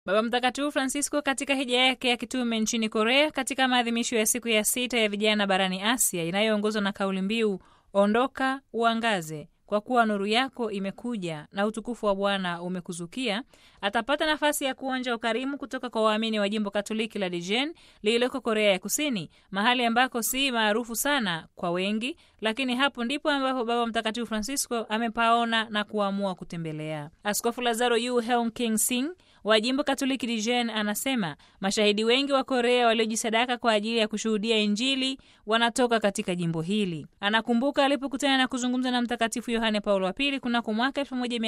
Baba Mtakatifu Francisco katika hija yake ya kitume nchini Korea katika maadhimisho ya siku ya sita ya vijana barani Asia inayoongozwa na kauli mbiu ondoka uangaze kwa kuwa nuru yako imekuja na utukufu wa Bwana umekuzukia, atapata nafasi ya kuonja ukarimu kutoka kwa waamini wa jimbo Katoliki la Dijen lililoko Korea ya Kusini, mahali ambako si maarufu sana kwa wengi, lakini hapo ndipo ambapo Baba Mtakatifu Francisco amepaona na kuamua kutembelea. Askofu Lazaro Yu Heung King Sing wa jimbo Katoliki Dijen anasema mashahidi wengi wa Korea waliojisadaka kwa ajili ya kushuhudia Injili wanatoka katika jimbo hili. Anakumbuka alipokutana na kuzungumza na Mtakatifu Yohane Paulo wa Pili kunako mwaka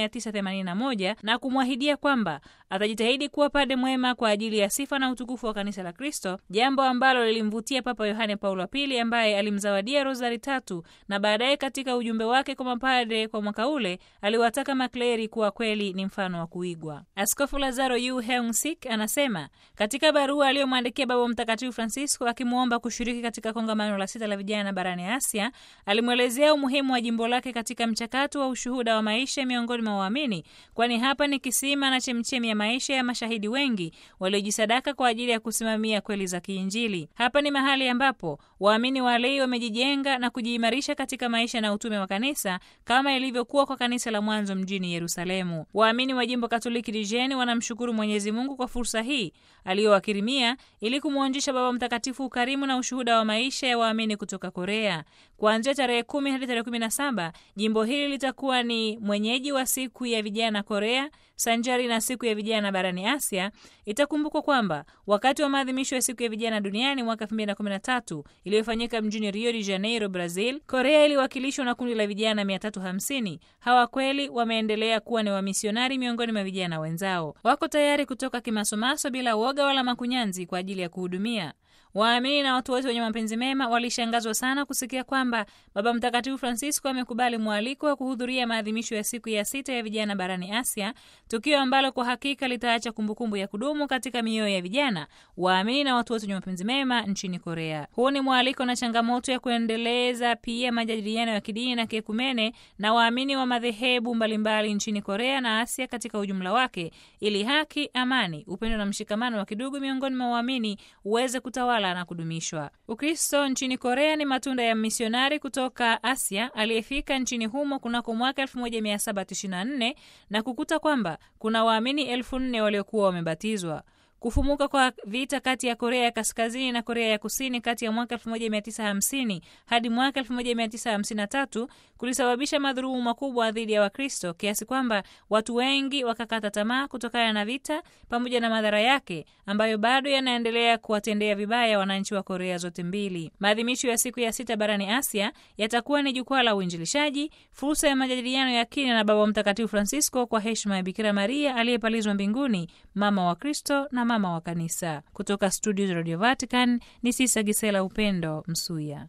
1981 na kumwahidia kwamba atajitahidi kuwa pade mwema kwa ajili ya sifa na utukufu wa kanisa la Kristo, jambo ambalo lilimvutia Papa Yohane Paulo wa Pili ambaye alimzawadia rosari tatu, na baadaye katika ujumbe wake kwa mapade kwa mwaka ule aliwataka makleri kuwa kweli ni mfano wa kuigwa. Askofu Lazaro Yu Heung Sik anasema katika barua aliyomwandikia Baba Mtakatifu Francisco akimwomba kushiriki katika kongamano la sita la vijana barani Asia, alimwelezea umuhimu wa jimbo lake katika mchakato wa ushuhuda wa maisha miongoni mwa waamini, kwani hapa ni kisima na chemchemi ya maisha ya mashahidi wengi waliojisadaka kwa ajili ya kusimamia kweli za kiinjili. Hapa ni mahali ambapo waamini walei wamejijenga na kujiimarisha katika maisha na utume wa kanisa kama ilivyokuwa kwa kanisa la mwanzo mjini Yerusalemu. Waamini wa jimbo Katoliki Dijeni wanamshukuru Mwenyezi Mungu kwa fursa hii aliyowakirimia ili kumwonjesha Baba Mtakatifu ukarimu na ushuhuda wa maisha ya waamini kutoka Korea. Kuanzia tarehe kumi hadi tarehe kumi na saba jimbo hili litakuwa ni mwenyeji wa siku ya vijana Korea sanjari na siku ya vijana barani Asia. Itakumbukwa kwamba wakati wa maadhimisho ya siku ya vijana duniani mwaka 2013 iliyofanyika mjini Rio de Janeiro, Brazil, Korea iliwakilishwa na kundi la vijana 350. Hawa kweli wameendelea kuwa ni wamisionari miongoni mwa vijana wenzao, wako tayari kutoka kimasomaso bila woga wala makunyanzi kwa ajili ya kuhudumia waamini na watu wote wenye mapenzi mema walishangazwa sana kusikia kwamba Baba Mtakatifu Francisco amekubali mwaliko wa kuhudhuria maadhimisho ya siku ya sita ya vijana barani Asia, tukio ambalo kwa hakika litaacha kumbukumbu ya kudumu katika mioyo ya vijana, waamini na watu wote wenye mapenzi mema nchini Korea. Huu ni mwaliko na changamoto ya kuendeleza pia majadiliano ya kidini na kiekumene na waamini wa madhehebu mbalimbali nchini Korea na Asia katika ujumla wake, ili haki, amani, upendo na mshikamano wa kidugu miongoni mwa waamini uweze kutawala na kudumishwa. Ukristo nchini Korea ni matunda ya misionari kutoka Asia aliyefika nchini humo kunako mwaka 1794 na kukuta kwamba kuna waamini elfu nne waliokuwa wamebatizwa. Kufumuka kwa vita kati ya Korea ya Kaskazini na Korea ya Kusini kati ya mwaka 1950 hadi mwaka 1953 kulisababisha madhulumu makubwa dhidi ya Wakristo kiasi kwamba watu wengi wakakata tamaa kutokana na vita pamoja na madhara yake ambayo bado yanaendelea kuwatendea vibaya wananchi wa Korea zote mbili. Maadhimisho ya siku ya sita barani Asia yatakuwa ni jukwaa la uinjilishaji, fursa ya majadiliano ya kina na Baba Mtakatifu Francisco kwa heshima ya Bikira Maria aliyepalizwa mbinguni, mama wa Kristo na mama wa kanisa. Kutoka studio za Radio Vatican ni Sisa Gisela Upendo Msuya.